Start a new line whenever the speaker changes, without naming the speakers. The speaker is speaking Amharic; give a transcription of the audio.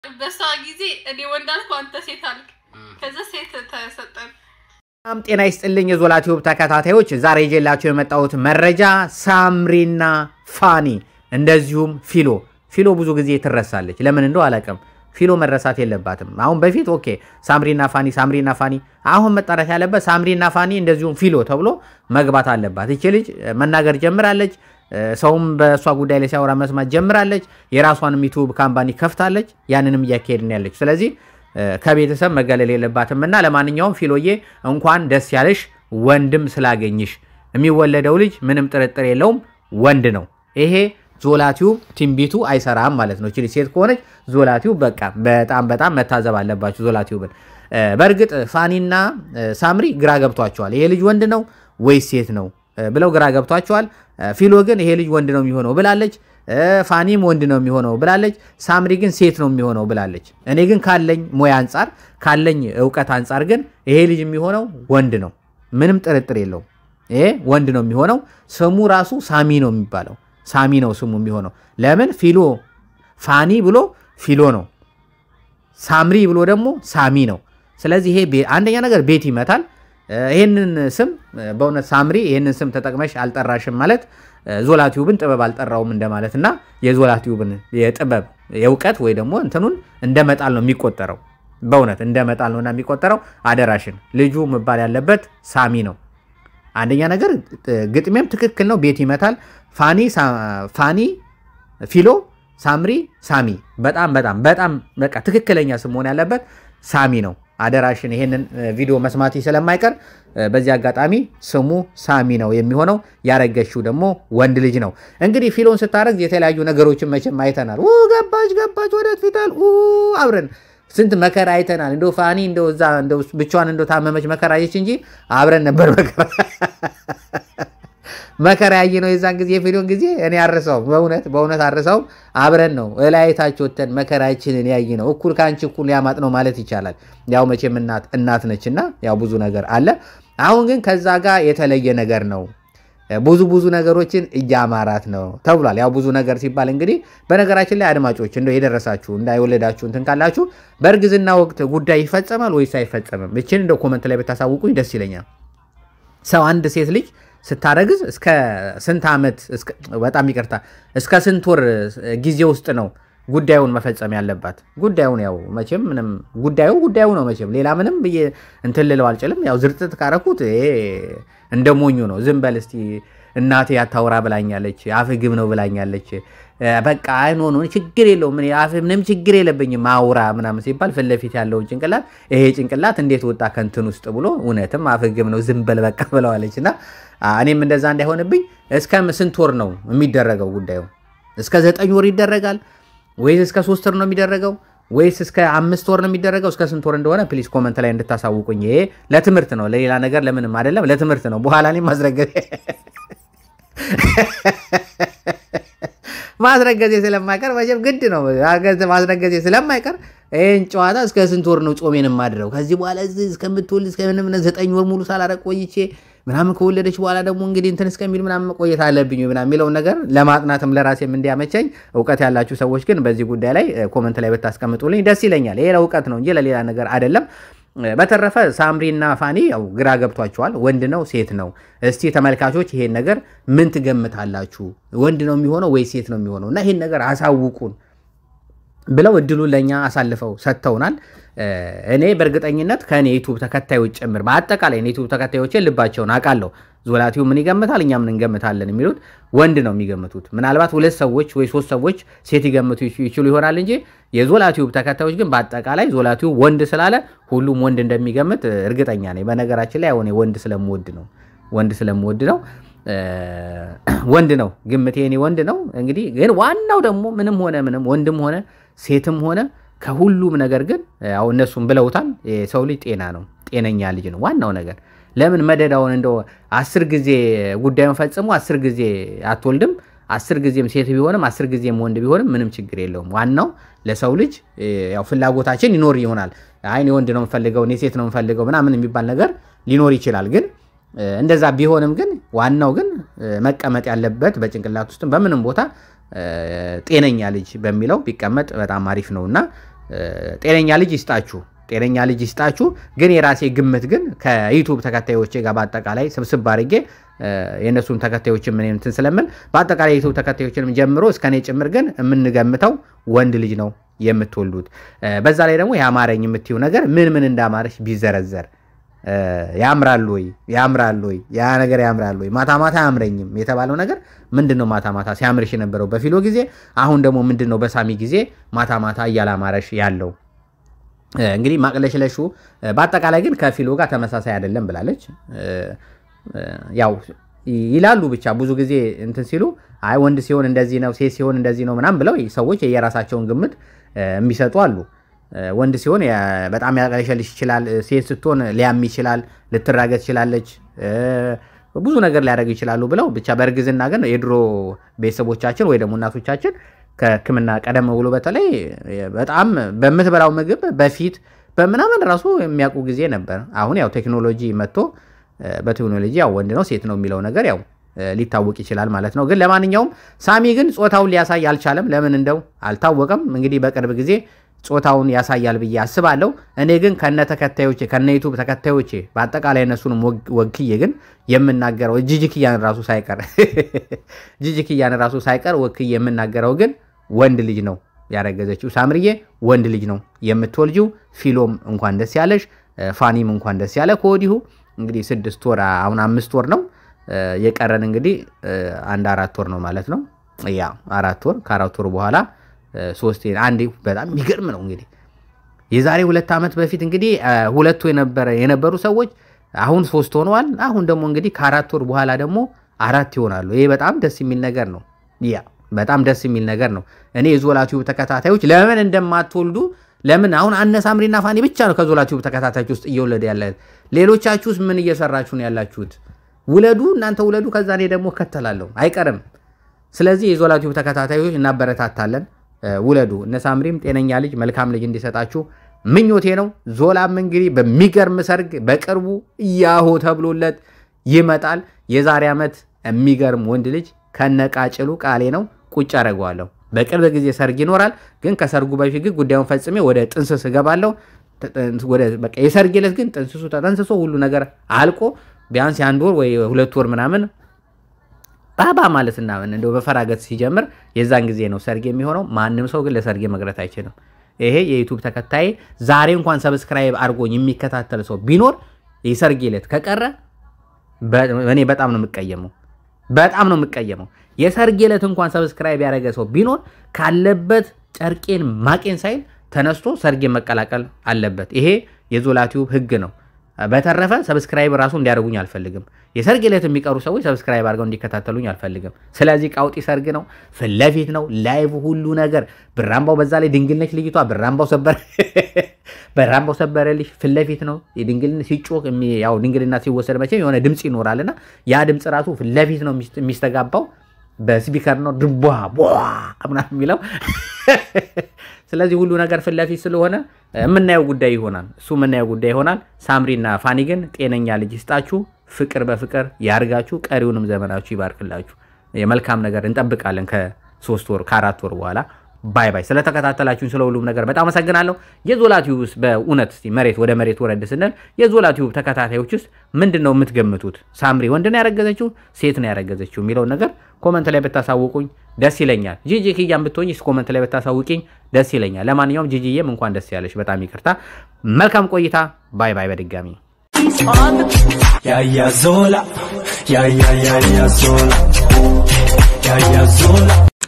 በሷ ጊዜ እኔ ወንድ አልኩ፣ አንተ ሴት አልክ። ከዛ ሴት ተሰጠን።
በጣም ጤና ይስጥልኝ የዞላ ቲዩብ ተከታታዮች፣ ዛሬ ይዤላችሁ የመጣሁት መረጃ ሳምሪና ፋኒ እንደዚሁም ፊሎ ፊሎ ብዙ ጊዜ ትረሳለች። ለምን እንደው አላውቅም። ፊሎ መረሳት የለባትም። አሁን በፊት ኦኬ ሳምሪና ፋኒ ሳምሪና ፋኒ፣ አሁን መጠራት ያለበት ሳምሪና ፋኒ እንደዚሁም ፊሎ ተብሎ መግባት አለባት። ይቺ ልጅ መናገር ጀምራለች። ሰውም በእሷ ጉዳይ ላይ ሲያወራ መስማት ጀምራለች። የራሷንም ዩቱብ ካምፓኒ ከፍታለች። ያንንም እያካሄድን ያለች ስለዚህ ከቤተሰብ መገለል የለባትም እና ለማንኛውም ፊሎዬ እንኳን ደስ ያለሽ ወንድም ስላገኝሽ። የሚወለደው ልጅ ምንም ጥርጥር የለውም ወንድ ነው። ይሄ ዞላቲዩብ ትንቢቱ አይሰራም ማለት ነው። ችሊ ሴት ከሆነች ዞላቲዩብ በቃ በጣም በጣም መታዘብ አለባችሁ ዞላቲዩብን። በእርግጥ ፋኒና ሳምሪ ግራ ገብቷቸዋል። ይሄ ልጅ ወንድ ነው ወይስ ሴት ነው ብለው ግራ ገብቷቸዋል። ፊሎ ግን ይሄ ልጅ ወንድ ነው የሚሆነው ብላለች። ፋኒም ወንድ ነው የሚሆነው ብላለች። ሳምሪ ግን ሴት ነው የሚሆነው ብላለች። እኔ ግን ካለኝ ሙያ አንጻር ካለኝ እውቀት አንጻር ግን ይሄ ልጅ የሚሆነው ወንድ ነው፣ ምንም ጥርጥር የለውም። ይሄ ወንድ ነው የሚሆነው። ስሙ ራሱ ሳሚ ነው የሚባለው። ሳሚ ነው ስሙ የሚሆነው። ለምን ፊሎ ፋኒ ብሎ ፊሎ ነው፣ ሳምሪ ብሎ ደግሞ ሳሚ ነው። ስለዚህ ይሄ አንደኛ ነገር ቤት ይመታል። ይህንን ስም በእውነት ሳምሪ ይህንን ስም ተጠቅመሽ አልጠራሽም ማለት ዞላቲዩብን ጥበብ አልጠራውም እንደማለት እና የዞላቲዩብን የጥበብ የእውቀት ወይ ደግሞ እንትኑን እንደ መጣል ነው የሚቆጠረው። በእውነት እንደ መጣል ነውና የሚቆጠረው። አደራሽን ልጁ መባል ያለበት ሳሚ ነው። አንደኛ ነገር ግጥሜም ትክክል ነው፣ ቤት ይመታል። ፋኒ ፋኒ ፊሎ ሳምሪ ሳሚ። በጣም በጣም በጣም በቃ ትክክለኛ ስም መሆን ያለበት ሳሚ ነው። አደራሽን ይሄንን ቪዲዮ መስማት ስለማይቀር በዚህ አጋጣሚ ስሙ ሳሚ ነው የሚሆነው። ያረገችው ደግሞ ወንድ ልጅ ነው። እንግዲህ ፊሎን ስታረግ የተለያዩ ነገሮችን መቼም አይተናል። ገባች ገባች ወደ ፊታል አብረን ስንት መከራ አይተናል። እንደ ፋኒ እንደው እዛ እንደው ብቻዋን እንደው ታመመች መከራ አየች እንጂ አብረን ነበር መከራ መከራ ያየ ነው። የዛን ጊዜ የፊሎን ጊዜ እኔ አርሰውም በእውነት በእውነት አርሰውም። አብረን ነው እላይታቸው ወተን መከራችንን ያይ ነው። እኩል ከአንቺ እኩል ያማጥ ነው ማለት ይቻላል። ያው መቼም እናት እናት ነችና ያው ብዙ ነገር አለ። አሁን ግን ከዛ ጋር የተለየ ነገር ነው። ብዙ ብዙ ነገሮችን እያማራት ነው ተብሏል። ያው ብዙ ነገር ሲባል እንግዲህ በነገራችን ላይ አድማጮች እንደው የደረሳችሁ እንዳይወለዳችሁ እንትን ካላችሁ በእርግዝና ወቅት ጉዳይ ይፈጸማል ወይስ አይፈጸምም? እችን እንደው ኮመንት ላይ ብታሳውቁኝ ደስ ይለኛል። ሰው አንድ ሴት ልጅ ስታረግዝ እስከ ስንት ዓመት በጣም ይቅርታ እስከ ስንት ወር ጊዜ ውስጥ ነው ጉዳዩን መፈጸም ያለባት? ጉዳዩን ያው መቼም ምንም ጉዳዩ ጉዳዩ ነው መቼም ሌላ ምንም ብዬ እንትን ልለው አልችልም። ያው ዝርጥት ካረኩት እንደ ሞኙ ነው። ዝም በል እስቲ እናቴ ያታውራ ብላኛለች፣ አፍ ግብ ነው ብላኛለች። በቃ አይኖ ነው ችግር የለውም አፍ ምንም ችግር የለብኝም አውራ ምናምን ሲባል ፊት ለፊት ያለውን ጭንቅላት ይሄ ጭንቅላት እንዴት ወጣ ከንትን ውስጥ ብሎ እውነትም አፍ ግብ ነው ዝም በል በቃ ብለዋለች። እና እኔም እንደዛ እንዳይሆንብኝ እስከ ስንት ወር ነው የሚደረገው ጉዳዩ? እስከ ዘጠኝ ወር ይደረጋል ወይስ እስከ ሶስት ወር ነው የሚደረገው ወይስ እስከ አምስት ወር ነው የሚደረገው? እስከ ስንት ወር እንደሆነ ፕሊስ ኮመንት ላይ እንድታሳውቁኝ። ይሄ ለትምህርት ነው፣ ለሌላ ነገር ለምንም አይደለም፣ ለትምህርት ነው። በኋላ እኔም ማስረገዜ ማስረገዜ ስለማይቀር መቼም ግድ ነው ማስረገዜ ስለማይቀር ይህን ጨዋታ እስከ ስንት ወር ነው ጾሜን የማድረው? ከዚህ በኋላ እስከምትወልድ እስከምንም ዘጠኝ ወር ሙሉ ሳላረቅ ቆይቼ ምናምን ከወለደች በኋላ ደግሞ እንግዲህ እንትን እስከሚል ምናምን መቆየት አለብኝ ምናምን የሚለውን ነገር ለማጥናትም ለራሴም እንዲያመቸኝ እውቀት ያላችሁ ሰዎች ግን በዚህ ጉዳይ ላይ ኮመንት ላይ ብታስቀምጡልኝ ደስ ይለኛል። ይሄ ለእውቀት ነው እንጂ ለሌላ ነገር አይደለም። በተረፈ ሳምሪና ፋኒ ያው ግራ ገብቷቸዋል። ወንድ ነው ሴት ነው? እስቲ ተመልካቾች ይሄን ነገር ምን ትገምታላችሁ? ወንድ ነው የሚሆነው ወይ ሴት ነው የሚሆነው? እና ይሄን ነገር አሳውቁን ብለው እድሉን ለእኛ አሳልፈው ሰጥተውናል። እኔ በእርግጠኝነት ከእኔ ዩቱብ ተከታዮች ጭምር በአጠቃላይ ዩቱብ ተከታዮችን ልባቸውን አውቃለሁ። ዞላቲው ምን ይገምታል፣ እኛ ምን እንገምታለን የሚሉት ወንድ ነው የሚገምቱት። ምናልባት ሁለት ሰዎች ወይ ሶስት ሰዎች ሴት ይገምቱ ይችሉ ይሆናል እንጂ የዞላቲዩብ ተከታዮች ግን በአጠቃላይ ዞላቲዩብ ወንድ ስላለ ሁሉም ወንድ እንደሚገምት እርግጠኛ ነኝ። በነገራችን ላይ አሁን ወንድ ስለምወድ ነው ወንድ ስለምወድ ነው ወንድ ነው ግምቴ፣ እኔ ወንድ ነው። እንግዲህ ግን ዋናው ደግሞ ምንም ሆነ ምንም ወንድም ሆነ ሴትም ሆነ ከሁሉም ነገር ግን ያው እነሱም ብለውታል፣ የሰው ልጅ ጤና ነው፣ ጤነኛ ልጅ ነው ዋናው ነገር። ለምን መደዳውን እንደው አስር ጊዜ ጉዳዩን ፈጽሞ አስር ጊዜ አትወልድም፣ አስር ጊዜም ሴት ቢሆንም አስር ጊዜም ወንድ ቢሆንም ምንም ችግር የለውም። ዋናው ለሰው ልጅ ያው ፍላጎታችን ይኖር ይሆናል። አይ እኔ ወንድ ነው የምፈልገው እኔ ሴት ነው የምፈልገው ምናምን የሚባል ነገር ሊኖር ይችላል። ግን እንደዛ ቢሆንም ግን ዋናው ግን መቀመጥ ያለበት በጭንቅላት ውስጥም በምንም ቦታ ጤነኛ ልጅ በሚለው ቢቀመጥ በጣም አሪፍ ነው እና ጤነኛ ልጅ ይስጣችሁ ጤነኛ ልጅ ይስጣችሁ። ግን የራሴ ግምት ግን ከዩቱብ ተከታዮቼ ጋር በአጠቃላይ ስብስብ አድርጌ የእነሱን ተከታዮችን ምን እንትን ስለምል በአጠቃላይ የዩቱብ ተከታዮችንም ጀምሮ እስከ እኔ ጭምር ግን የምንገምተው ወንድ ልጅ ነው የምትወልዱት። በዛ ላይ ደግሞ የአማረኝ የምትይው ነገር ምን ምን እንዳማረሽ ቢዘረዘር ያምራል ወይ ያምራል ወይ ያ ነገር ያምራል ወይ ማታ ማታ አያምረኝም የተባለው ነገር ምንድን ነው? ማታ ማታ ሲያምርሽ የነበረው በፊሎ ጊዜ፣ አሁን ደግሞ ምንድን ነው በሳሚ ጊዜ ማታ ማታ እያላማረሽ ያለው? እንግዲህ ማቅለሽለሹ በአጠቃላይ ግን ከፊሎ ጋር ተመሳሳይ አይደለም ብላለች። ያው ይላሉ ብቻ ብዙ ጊዜ እንትን ሲሉ አይ ወንድ ሲሆን እንደዚህ ነው፣ ሴት ሲሆን እንደዚህ ነው ምናምን ብለው ሰዎች የየራሳቸውን ግምት የሚሰጡ አሉ። ወንድ ሲሆን በጣም ያቅለሸልሽ ይችላል፣ ሴት ስትሆን ሊያም ይችላል፣ ልትራገጥ ትችላለች፣ ብዙ ነገር ሊያደርግ ይችላሉ ብለው ብቻ በእርግዝና ግን የድሮ ቤተሰቦቻችን ወይ ደግሞ እናቶቻችን ከሕክምና ቀደም ብሎ በተለይ በጣም በምትበላው ምግብ በፊት በምናምን ራሱ የሚያውቁ ጊዜ ነበር። አሁን ያው ቴክኖሎጂ መጥቶ በቴክኖሎጂ ያው ወንድ ነው ሴት ነው የሚለው ነገር ያው ሊታወቅ ይችላል ማለት ነው። ግን ለማንኛውም ሳሚ ግን ጾታውን ሊያሳይ አልቻለም። ለምን እንደው አልታወቀም። እንግዲህ በቅርብ ጊዜ ጾታውን ያሳያል ብዬ አስባለሁ። እኔ ግን ከነ ተከታዮቼ ከነ ዩቱብ ተከታዮቼ በአጠቃላይ እነሱንም ወክዬ ግን የምናገረው ጂጂክያን ራሱ ሳይቀር ጂጂክያን ራሱ ሳይቀር ወክዬ የምናገረው ግን ወንድ ልጅ ነው ያረገዘችው ሳምርዬ ወንድ ልጅ ነው የምትወልጂው። ፊሎም እንኳን ደስ ያለሽ፣ ፋኒም እንኳን ደስ ያለ ከወዲሁ እንግዲህ ስድስት ወር አሁን አምስት ወር ነው የቀረን እንግዲህ አንድ አራት ወር ነው ማለት ነው። ያ አራት ወር ከአራት ወር በኋላ ሶስት አንዴ በጣም የሚገርም ነው እንግዲህ የዛሬ ሁለት ዓመት በፊት እንግዲህ ሁለቱ የነበሩ ሰዎች አሁን ሶስት ሆነዋል። አሁን ደግሞ እንግዲህ ከአራት ወር በኋላ ደግሞ አራት ይሆናሉ። ይሄ በጣም ደስ የሚል ነገር ነው። ያ በጣም ደስ የሚል ነገር ነው። እኔ የዞላ ቲዩብ ተከታታዮች ለምን እንደማትወልዱ ለምን አሁን አነ ሳምሪና ፋኒ ብቻ ነው ከዞላ ቲዩብ ተከታታዮች ውስጥ እየወለደ ያለ። ሌሎቻችሁስ ምን እየሰራችሁ ነው ያላችሁት? ውለዱ፣ እናንተ ውለዱ። ከዛ እኔ ደግሞ እከተላለሁ፣ አይቀርም። ስለዚህ የዞላ ቲዩብ ተከታታዮች እናበረታታለን። ውለዱ። እነ ሳምሪም ጤነኛ ልጅ መልካም ልጅ እንዲሰጣችሁ ምኞቴ ነው። ዞላም እንግዲህ በሚገርም ሰርግ በቅርቡ እያሆ ተብሎለት ይመጣል። የዛሬ ዓመት የሚገርም ወንድ ልጅ ከነቃጭሉ ቃሌ ነው ቁጭ አደርገዋለሁ። በቅርብ ጊዜ ሰርግ ይኖራል። ግን ከሰርጉ በፊት ግን ጉዳዩን ፈጽሜ ወደ ጥንስስ እገባለሁ። የሰርግ ዕለት ግን ጥንስሱ ተጠንስሶ ሁሉ ነገር አልቆ ቢያንስ የአንድ ወር ወይ ሁለት ወር ምናምን ባባ ማለት እና እንደው በፈራገት ሲጀምር የዛን ጊዜ ነው ሰርግ የሚሆነው። ማንም ሰው ግን ለሰርጌ መቅረት አይችልም። ይሄ የዩቱብ ተከታይ ዛሬ እንኳን ሰብስክራይብ አድርጎኝ የሚከታተል ሰው ቢኖር የሰርጌ ዕለት ከቀረ እኔ በጣም ነው የምቀየመው። በጣም ነው የምቀየመው። የሰርጌ ዕለት እንኳን ሰብስክራይብ ያደረገ ሰው ቢኖር ካለበት ጨርቄን ማቄን ሳይል ተነስቶ ሰርጌን መቀላቀል አለበት። ይሄ የዞላ ቲዩብ ህግ ነው። በተረፈ ሰብስክራይብ ራሱ እንዲያደርጉኝ አልፈልግም። የሰርግ ዕለት የሚቀሩ ሰዎች ሰብስክራይብ አድርገው እንዲከታተሉኝ አልፈልግም። ስለዚህ ቃውጢ ሰርግ ነው፣ ፊት ለፊት ነው፣ ላይቭ ሁሉ ነገር ብራምባው፣ በዛ ላይ ድንግል ነች ልጅቷ። ብራምባው ሰበር በራምባው ሰበረልሽ ፊት ለፊት ነው። የድንግልና ሲጮህ ያው ድንግልና ሲወሰድ መቼም የሆነ ድምፅ ይኖራልና ያ ድምፅ ራሱ ፊት ለፊት ነው የሚስተጋባው በስፒከር ነው ድቧ ምናምን የሚለው ስለዚህ ሁሉ ነገር ፊት ለፊት ስለሆነ የምናየው ጉዳይ ይሆናል። እሱ የምናየው ጉዳይ ይሆናል። ሳምሪና ፋኒ ግን ጤነኛ ልጅ ይስጣችሁ፣ ፍቅር በፍቅር ያርጋችሁ፣ ቀሪውንም ዘመናችሁ ይባርክላችሁ። የመልካም ነገር እንጠብቃለን ከሶስት ወር ከአራት ወር በኋላ። ባይ ባይ። ስለተከታተላችሁን ስለ ሁሉም ነገር በጣም አመሰግናለሁ። የዞላ ቲዩብ ውስጥ በእውነት እስቲ መሬት ወደ መሬት ወረድ ስንል የዞላ ቲዩብ ተከታታዮች ውስጥ ምንድን ነው የምትገምቱት? ሳምሪ ወንድ ነው ያረገዘችው ሴት ነው ያረገዘችው የሚለውን ነገር ኮመንት ላይ ብታሳውቁኝ ደስ ይለኛል። ጂጂ ክያን ብትሆኝ ኮመንት ላይ ብታሳውቂኝ ደስ ይለኛል። ለማንኛውም ጂጂዬም እንኳን ደስ ያለሽ፣ በጣም ይቅርታ። መልካም ቆይታ። ባይ ባይ። በድጋሚ
ያያ ዞላ ያያ ያያ ዞላ ያያ ዞላ